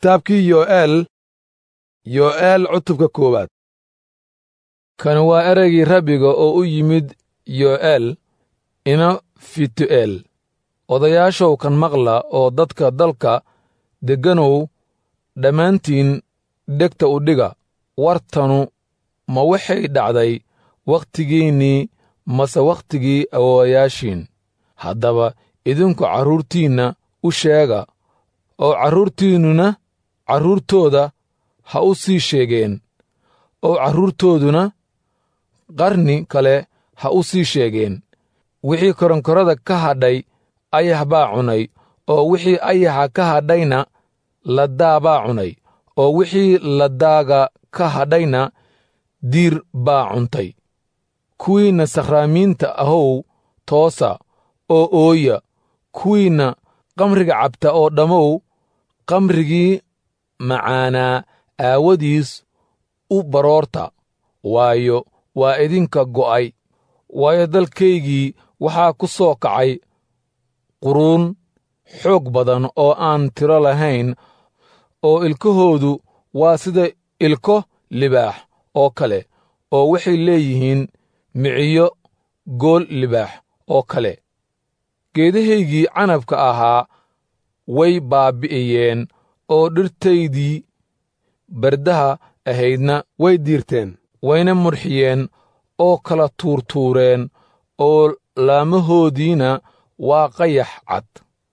kitaabkii yo'eel yo'eel cutubka koowaad kan waa ereygii rabbiga oo u yimid yo'eel ina fitu'eel odayaashow kan maqla oo dadka dalka degganow dhammaantiin dhegta u dhiga wartanu ma waxay dhacday wakhtigiinnii mase wakhtigii awoowayaashiin haddaba idinku carruurtiinna u sheega oo carruurtiinnuna carruurtooda ha u sii sheegeen oo carruurtooduna qarni kale ha u sii sheegeen wixii koronkorada ka hadhay ayax baa cunay oo wixii ayaxa ka hadhayna laddaa baa cunay oo wixii laddaaga ka hadhayna diir baa cuntay kuwiinna sakhraamiinta ahow toosa oo ooya kuwiinna qamriga cabta oo dhammow qamrigii macaanaa aawadiis u baroorta waayo waa idinka go'ay waayo dalkaygii waxaa ku soo kacay quruun xoog badan oo aan tiro lahayn oo ilkahoodu waa sida ilko libaax oo kale oo waxay leeyihiin miciyo gool libaax oo kale geedahaygii canabka ahaa way baabbi'iyeen oo dhirtaydii bardaha ahaydna way diirteen wayna mudxiyeen oo kala tuurtuureen oo laamahoodiina waa qayax cad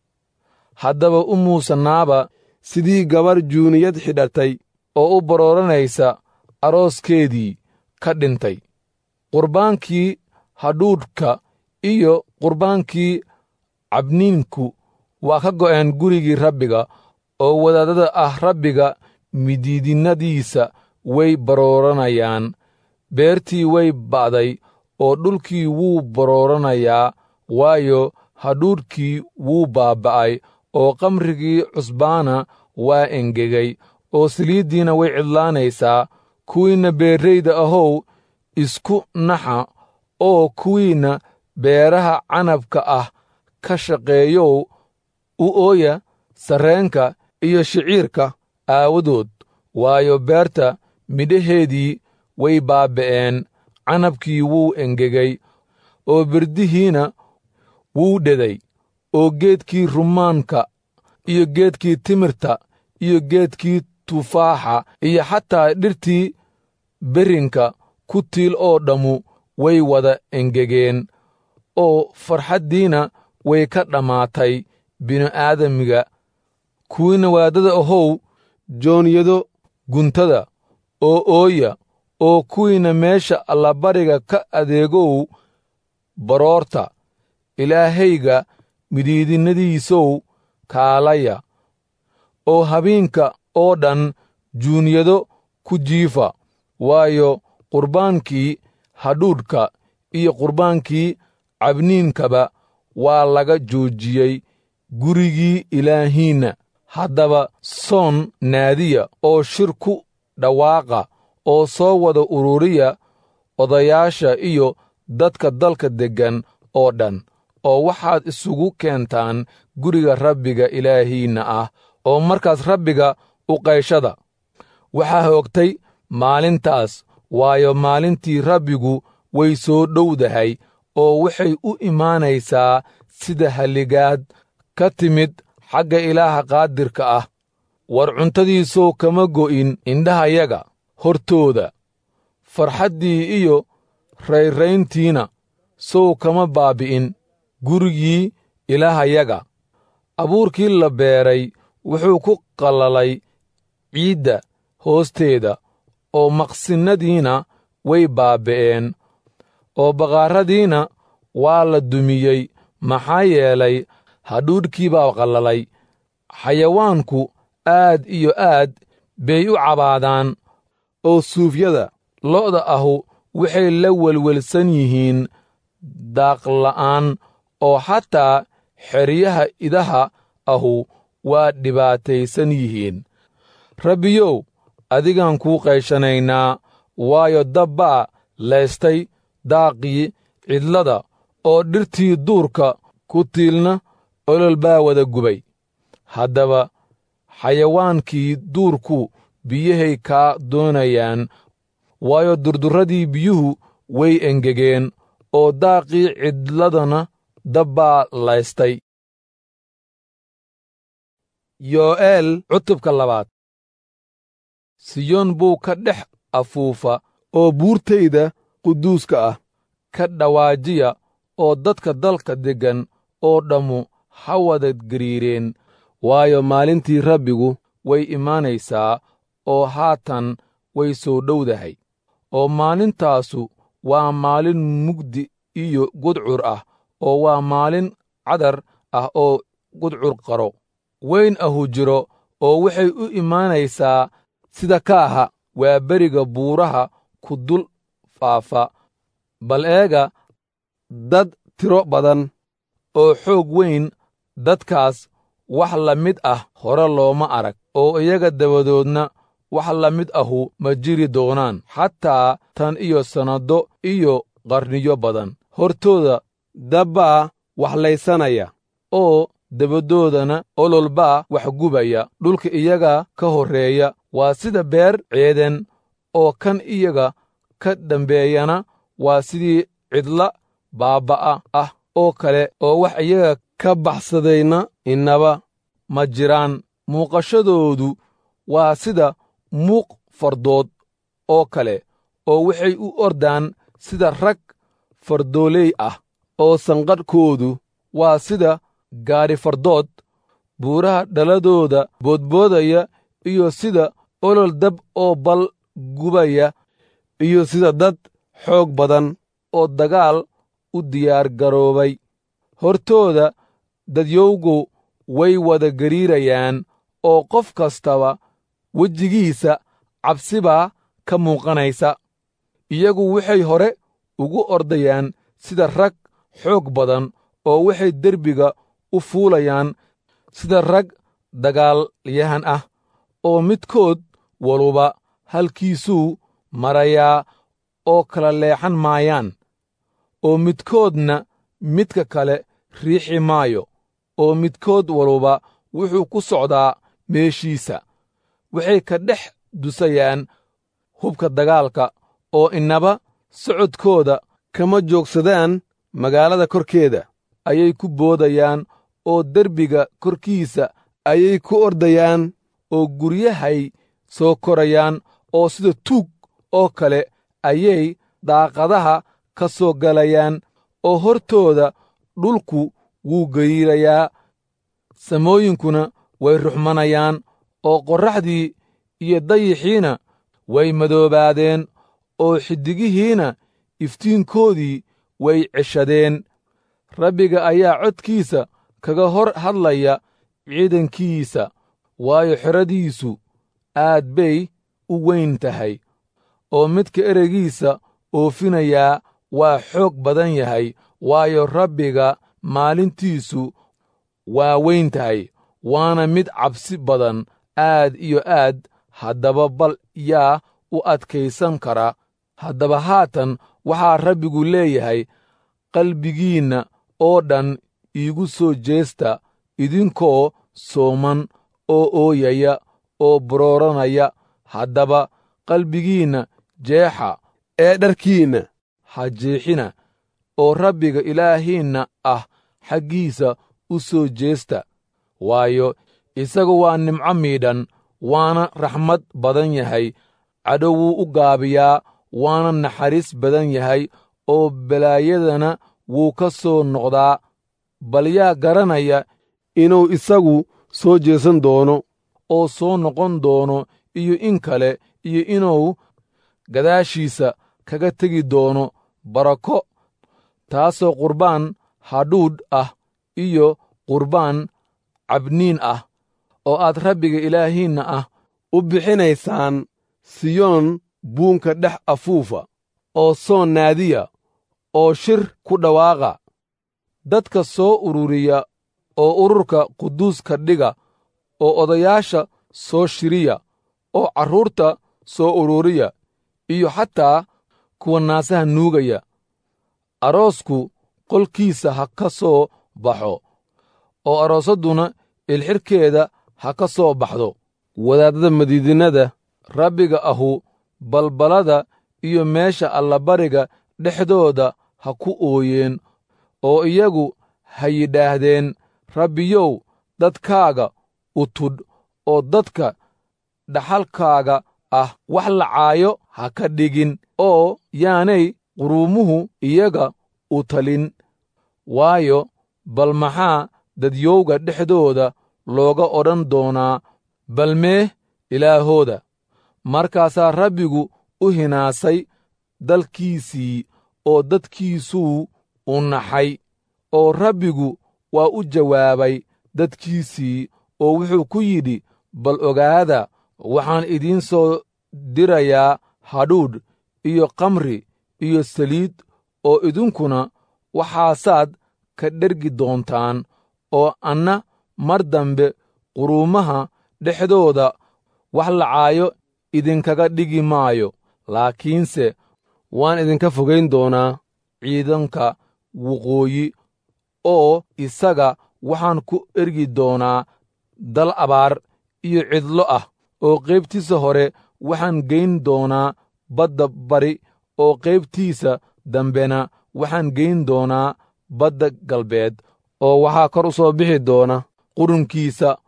haddaba u muusanaaba sidii gabar juuniyad xidhatay oo u barooranaysa arooskeedii ka dhintay qurbaankii hadhuudhka iyo qurbaankii cabniinku waa ka go'een gurigii rabbiga oo wadaadada ah rabbiga midiidinnadiisa way barooranayaan beertii way ba'day oo dhulkii wuu barooranayaa waayo hadhuudhkii wuu baabba'ay oo qamrigii cusbaana waa engegay oo saliiddiina way cidlaanaysaa kuwiinna beerrayda ahow isku naxa oo kuwiinna beeraha canabka ah ka shaqeeyow u ooya sarreenka iyo shiciirka aawadood waayo beerta midhaheedii way baaba'een canabkii wuu engegay oo birdihiina wuu dheday oo geedkii rumaanka iyo geedkii timirta iyo geedkii tufaaxa iyo xataa dhirtii berrinka ku tiil oo dhammu way wada engegeen oo farxaddiina way ka dhammaatay bini'aadamiga kuwiinna waadada ahow jooniyado guntada oo ooya oo kuwiinna meesha allabariga ka adeegow baroorta ilaahayga midiidinnadiisow kaalaya oo habeenka oo dhan juuniyado ku jiifa waayo qurbaankii hadhuudhka iyo qurbaankii cabniinkaba waa laga joojiyey gurigii ilaahiinna haddaba soon naadiya oo shir ku dhawaaqa oo soo wada ururiya odayaasha iyo dadka dalka deggan oo dhan oo waxaad isugu keentaan guriga rabbiga ilaahiinna ah oo markaas rabbiga u qayshada waxaa hoogtay maalintaas waayo maalintii rabbigu way soo dhowdahay oo waxay u imaanaysaa sida halligaad ka timid xagga ilaaha qaadirka ah war cuntadiisoo kama go'in indhahayaga hortooda farxaddii iyo rayrayntiina sow kama baabbi'in gurigii ilaahayaga abuurkii la beeray wuxuu ku qallalay ciidda hoosteeda oo maqsinnadiina way baaba'een oo baqaaradiina waa la dumiyey maxaa yeelay hadhuudhkii baa qallalay xayawaanku aad iyo aad bay u cabaadaan oo suufyada lo'da ahu waxay la welwelsan yihiin daaqla'aan oo xataa xeryaha idaha ahu waa dhibaataysan yihiin rabbiyow adigaan kuu qayshanaynaa waayo dabbaa laystay daaqii cidlada oo dhirtii duurka ku tiilna olol baa wada gubay haddaba xayawaankii duurku biyahay kaa doonayaan waayo durdurradii biyuhu way engegeen oo daaqii cidladana dabbaa laystay yo'eel cutubka labaad siyoon buu ka dhex afuufa oo buurtayda quduuska ah ka dhawaajiya oo dadka dalka deggan oo dhammu ha wada gariireen waayo maalintii rabbigu way imaanaysaa oo haatan way soo dhowdahay oo maalintaasu waa maalin mugdi iyo gudcur ah oo waa maalin cadar ah oo gudcur qaro weyn ahu jiro oo waxay u imaanaysaa sida kaaha waa beriga buuraha ku dul faafa bal eega dad tiro badan oo xoog weyn dadkaas wax la mid ah hore looma arag oo iyaga dabadoodna wax la mid ahu ma jiri doonaan xataa tan iyo sannado iyo qarniyo badan hortooda dabbaa waxlaysanaya oo dabadoodana ololbaa wax gubaya dhulka iyaga ka horreeya waa sida beer ceeden oo kan iyaga ka dambeeyana waa sidii cidla baabba'a ah oo kale oo wax iyaga ka baxsadayna innaba ma jiraan muuqashadoodu waa sida muuq fardood oo kale oo waxay u ordaan sida rag fardooley ah oo sanqadhkoodu waa sida gaadhi fardood buuraha dhaladooda boodboodaya iyo sida olol dab oo bal gubaya iyo sida dad xoog badan oo dagaal u diyaar garoobay hortooda dadyowgu way wada gariirayaan oo qof kastaba wejigiisa cabsibaa ka muuqanaysa iyagu waxay hore ugu ordayaan sida rag xoog badan oo waxay derbiga u fuulayaan sida rag dagaalyahan ah oo midkood waluba halkiisuu marayaa oo kala leexan maayaan oo midkoodna midka kale riixi maayo oo midkood waluba wuxuu ku socdaa meeshiisa waxay ka dhex dusayaan hubka dagaalka oo innaba socodkooda kama joogsadaan magaalada korkeeda ayay ku boodayaan oo derbiga korkiisa ayay ku ordayaan oo guryahay soo korayaan oo sida tuug oo kale ayay daaqadaha ka soo galayaan oo hortooda dhulku wuu gariirayaa samooyinkuna way ruxmanayaan oo qorraxdii iyo dayixiina way madoobaadeen oo xiddigihiina iftiinkoodii way ceshadeen rabbiga ayaa codkiisa kaga hor hadlaya ciidankiisa waayo xeradiisu aad bay u weyn tahay oo midka ereygiisa oofinayaa waa xoog badan yahay waayo rabbiga maalintiisu waa weyn tahay waana mid cabsi badan aad iyo aad haddaba bal yaa u adkaysan kara haddaba haatan waxaa rabbigu leeyahay qalbigiinna oo dhan iigu soo jeesta idinkoo sooman oo ooyaya oo borooranaya haddaba qalbigiinna jeexa ee dharkiinna ha jeexina oo rabbiga ilaahiinna ah xaggiisa u soo jeesta waayo isagu waa nimco miidhan waana raxmad badan yahay cadhow wuu u gaabiyaa waana naxariis badan yahay oo balaayadana wuu ka soo noqdaa bal yaa garanaya inuu isagu soo jeesan doono oo soo noqon doono iyo in kale iyo inuu gadaashiisa kaga tegi doono barako taasoo qurbaan hadhuudh ah iyo qurbaan cabniin ah oo aad rabbiga ilaahiinna ah u bixinaysaan siyoon buunka dhex afuufa oo soon naadiya oo shir ku dhawaaqa dadka soo ururiya oo ururka quduuska dhiga oo odayaasha soo shiriya oo carruurta soo ururiya iyo xataa kuwa naasaha nuugaya aroosku qolkiisa ha ka soo baxo oo aroosadduna ilxidhkeeda ha ka soo baxdo wadaadada madiidinada rabbiga ahu balbalada iyo meesha allabariga dhexdooda ha ku ooyeen oo iyagu ha yidhaahdeen rabbiyow dadkaaga u tudh oo dadka dhaxalkaaga ah wax lacaayo ha ka dhigin oo yaanay quruumuhu iyaga u talin waayo bal maxaa dadyowga dhexdooda looga odhan doonaa bal mee ilaahooda markaasaa rabbigu u hinaasay dalkiisii oo dadkiisuu u naxay oo rabbigu waa u jawaabay dadkiisii oo wuxuu ku yidhi bal ogaada waxaan idiin soo dirayaa hadhuudh iyo kamri iyo saliid oo idinkuna waxaasaad ka dhergi doontaan oo anna mar dambe quruumaha dhexdooda wax lacaayo idinkaga dhigi maayo laakiinse waan idinka fogayn doonaa ciidanka waqooyi oo isaga waxaan ku ergi doonaa dal abaar iyo cidlo ah oo qaybtiisa hore waxaan geyn doonaa badda bari oo qaybtiisa dambena waxaan geyn doonaa badda galbeed oo waxaa kor u soo bixi doona qurunkiisa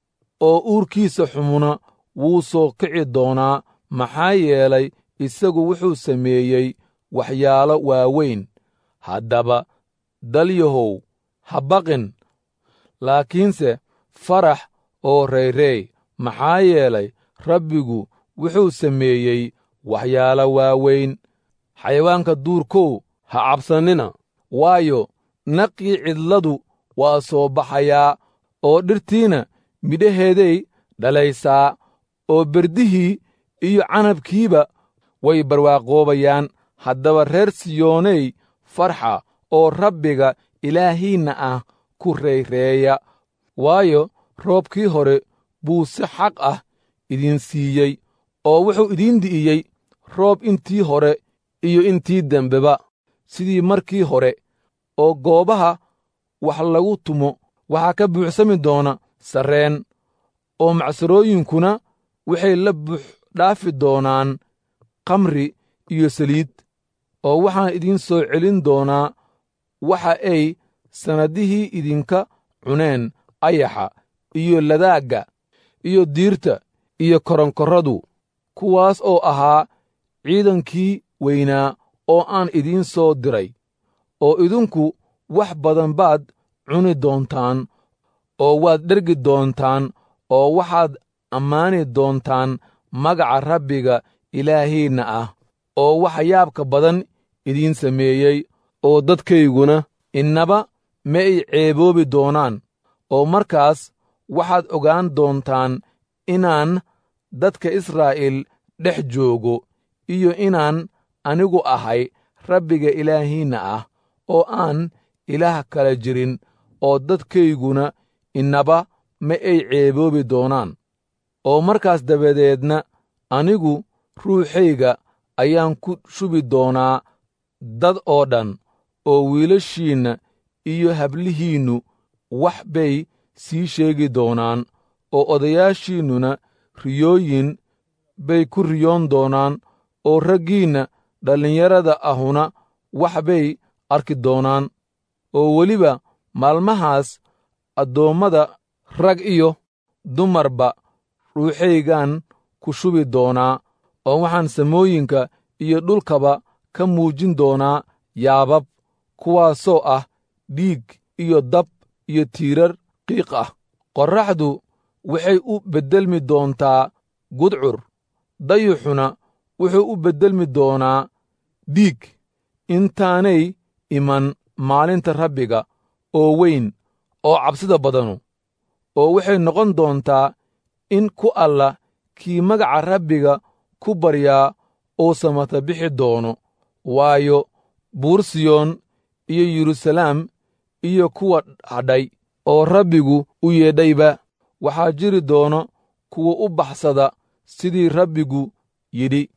oo uurkiisa xumuna wuu soo kici doonaa maxaa yeelay isagu wuxuu sameeyey waxyaalo waaweyn haddaba dalyahow ha baqin laakiinse farax oo rayreey maxaa yeelay rabbigu wuxuu sameeyey waxyaalo waaweyn xayawaanka duurkow ha cabsannina waayo naqii cidladu waa soo baxayaa oo dhirtiina midhaheeday dhalaysaa oo berdihii iyo canabkiiba way barwaaqoobayaan haddaba reer siyooney farxa oo rabbiga ilaahiinna ah ku rayreeya waayo roobkii hore buu si xaq ah idin siiyey oo wuxuu idiin di'iyey roob intii hore iyo intii dembeba sidii markii hore oo goobaha wax lagu tumo waxaa ka buuxsami doona sarreen oo macsarooyinkuna waxay la buux dhaafi doonaan kamri iyo saliid oo waxaan idiin soo celin doonaa waxa ay sannaddihii idinka cuneen ayaxa iyo ladaagga iyo diirta iyo koronkorradu kuwaas oo ahaa ciidankii weynaa oo aan idiin soo diray oo idinku wax badan baad cuni doontaan oo waad dhergi doontaan oo waxaad ammaani doontaan magaca rabbiga ilaahiinna ah oo waxa yaabka badan idiin sameeyey oo dadkayguna innaba ma ay ceeboobi doonaan oo markaas waxaad ogaan doontaan inaan dadka israa'iil dhex joogo iyo inaan anigu ahay rabbiga ilaahiinna ah oo aan ilaah kala jirin oo dadkayguna innaba ma ay ceeboobi doonaan oo markaas dabadeedna anigu ruuxayga ayaan ku shubi doonaa dad oo dhan oo wiilashiinna iyo hablihiinnu wax bay sii sheegi doonaan oo odayaashiinnuna riyooyin bay ku riyoon doonaan oo raggiinna dhallinyarada ahuna wax bay arki doonaan oo weliba maalmahaas addoommada rag iyo dumarba ruuxaygaan ku shubi doonaa oo waxaan samooyinka iyo dhulkaba ka muujin doonaa yaabab kuwaasoo ah dhiig iyo dab iyo tiirar qiiq ah qorraxdu waxay u beddelmi doontaa gudcur dayuxuna wuxuu u beddelmi doonaa dhiig intaanay iman maalinta rabbiga oo weyn oo cabsida badanu oo waxay noqon doontaa in ku alla kii magaca rabbiga ku baryaa uu samata bixi doono waayo buur siyoon iyo yeruusalaam iyo kuwa hadhay oo rabbigu u yeedhayba waxaa jiri doono kuwa u baxsada sidii rabbigu yidhi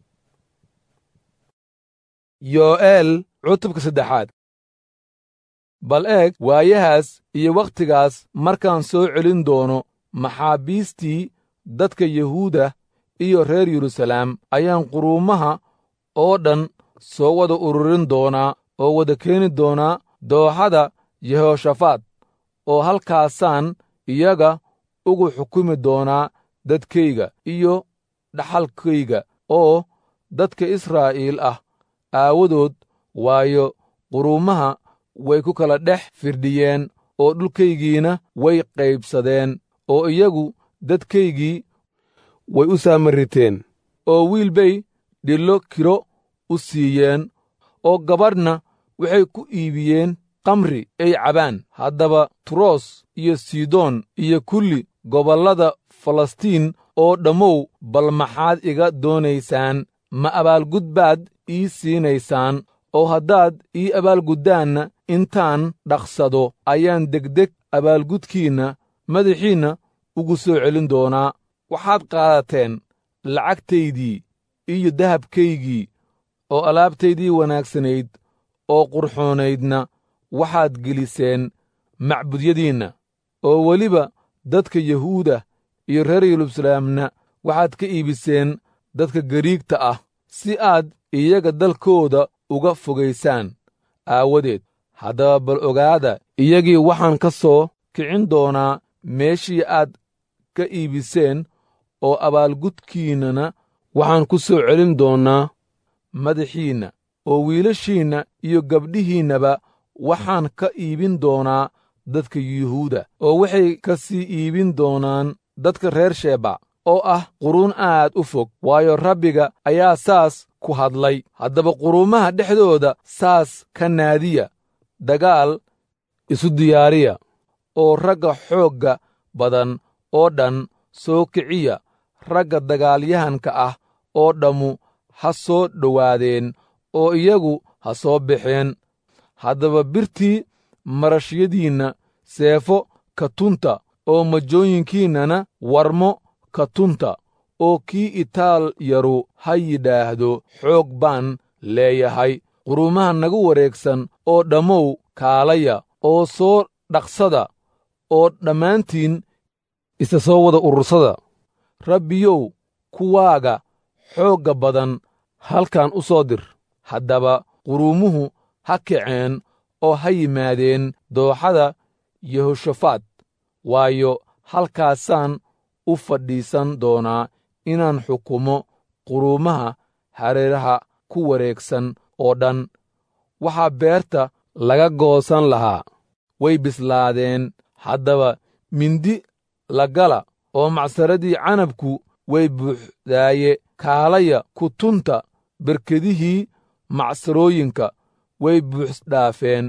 yo'eel cutubka saddexaad bal eeg waayahaas iyo wakhtigaas markaan soo celin doono maxaabiistii dadka yuhuuda iyo reer yeruusalaam ayaan quruumaha oo dhan soo wada ururin doonaa oo wada keeni doonaa dooxada yehooshafaat oo halkaasaan iyaga ugu xukumi doonaa dadkayga iyo dhaxalkayga oo dadka israa'iil ah aawadood waayo quruumaha way ku kala dhex firdhiyeen oo dhulkaygiina way qaybsadeen oo iyagu dadkaygii way u saamariteen oo wiil bay dhillo kiro u siiyeen oo gabadhna waxay ku iibiyeen kamri ay cabaan haddaba turoos iyo sidoon iyo kulli gobollada falastiin oo dhammow bal maxaad iga doonaysaan ma abaalgud baad ii siinaysaan oo haddaad ii abaalguddaanna intaan dhaqsado ayaan degdeg abaalgudkiinna madaxiinna ugu soo celin doonaa waxaad qaadateen lacagtaydii iyo dahabkaygii oo alaabtaydii wanaagsanayd oo qurxoonaydna waxaad geliseen macbudyadiinna oo weliba dadka yuhuuda iyo reer yeruusalaamna waxaad ka iibiseen dadka gariigta ah si aad iyaga dalkooda uga fogaysaan aawadeed haddaba bal ogaada iyagii waxaan ka soo kicin doonaa meeshii aad ka iibiseen oo abaalgudkiinnana waxaan ku soo celin doonnaa madaxiinna oo wiilashiinna iyo gabdhihiinnaba waxaan ka iibin doonaa dadka yuhuuda oo waxay ka sii iibin doonaan dadka reer sheeba oo ah quruun aad u fog waayo rabbiga ayaa saas ku hadlay haddaba quruumaha dhexdooda saas ka naadiya dagaal isu diyaariya oo ragga xoogga badan oo dhan soo kiciya ragga dagaalyahanka ah oo dhammu ha soo dhowaadeen oo iyagu ha soo baxeen haddaba birtii marashyadiinna seefo ka tunta oo majooyinkiinnana warmo ka tunta oo kii itaal yaru ha yidhaahdo xoog baan leeyahay quruumaha nagu wareegsan oo dhammow kaalaya oo soo dhaqsada oo dhammaantiin isa soo wada urursada rabbiyow kuwaaga xoogga badan halkan u soo dir haddaba quruumuhu ha kaceen oo ha yimaadeen dooxada yehoshafaat waayo halkaasaan u fadhiisan doonaa inaan xukumo quruumaha hareeraha ku wareegsan oo dhan waxaa beerta laga goosan lahaa way bislaadeen haddaba mindi la gala oo macsaradii canabku way buuxdaaye kaalaya ku tunta berkedihii macsarooyinka way buuxsdhaafeen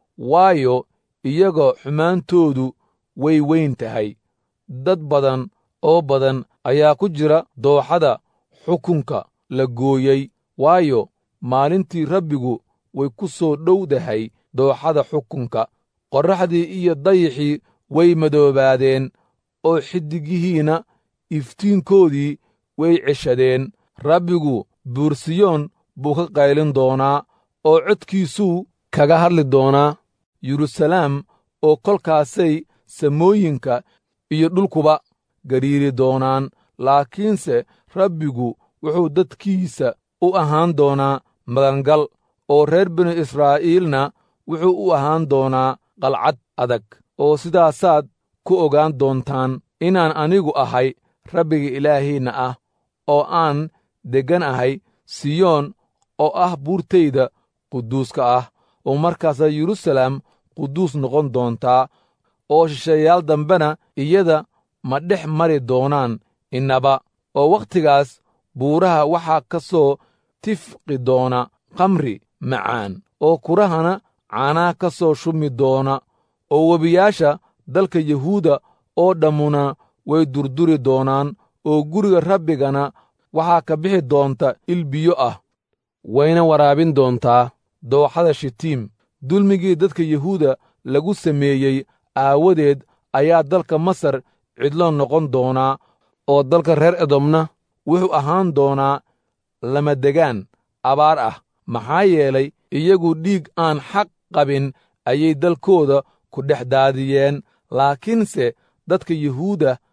waayo iyaga xumaantoodu way weyn tahay dad badan oo badan ayaa ku jira dooxada xukunka la gooyey waayo maalintii rabbigu way ku soo dhowdahay dooxada xukunka qorraxdii iyo dayixii way madoobaadeen oo xiddigihiinna iftiinkoodii way ceshadeen rabbigu buursiyoon buu ka qaylin doonaa oo codkiisuu kaga hadli doonaa yeruusalaam oo kolkaasay samooyinka iyo dhulkuba gadhiiri doonaan laakiinse rabbigu wuxuu dadkiisa u ahaan doonaa magangal oo reer binu israa'iilna wuxuu u ahaan doonaa qalcad adag oo sidaasaad ku ogaan doontaan inaan anigu ahay rabbiga ilaahiinna ah oo aan deggan ahay siyoon oo ah buurtayda quduuska ah oo markaasaa yeruusalaam quduus noqon doontaa oo shisheeyaal dambena iyada ma dhex mari doonaan innaba oo wakhtigaas buuraha waxaa ka soo tifqi doona khamri macaan oo kurahana caanaha ka soo shumi doona oo webiyaasha dalka yuhuuda oo dhammuna way durduri doonaan oo guriga rabbigana waxaa ka bixi doonta il biyo ah wayna waraabin doontaa dooxada shitiim dulmigii dadka yuhuuda lagu sameeyey aawadeed ayaa dalka masar cidlo noqon doonaa oo dalka reer edomna wuxuu ahaan doonaa lamadegaan abaar ah maxaa yeelay iyagu dhiig aan xaq qabin ayay dalkooda ku dhex daadiyeen laakiinse dadka yuhuuda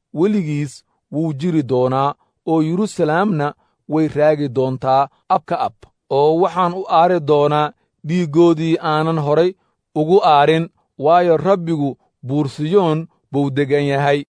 weligiis wuu jiri doonaa oo yeruusalaamna way raagi doontaa abka ab oo waxaan u aari doonaa dhiiggoodii aanan horay ugu aarin waayo rabbigu buursiyoon buu deggan yahay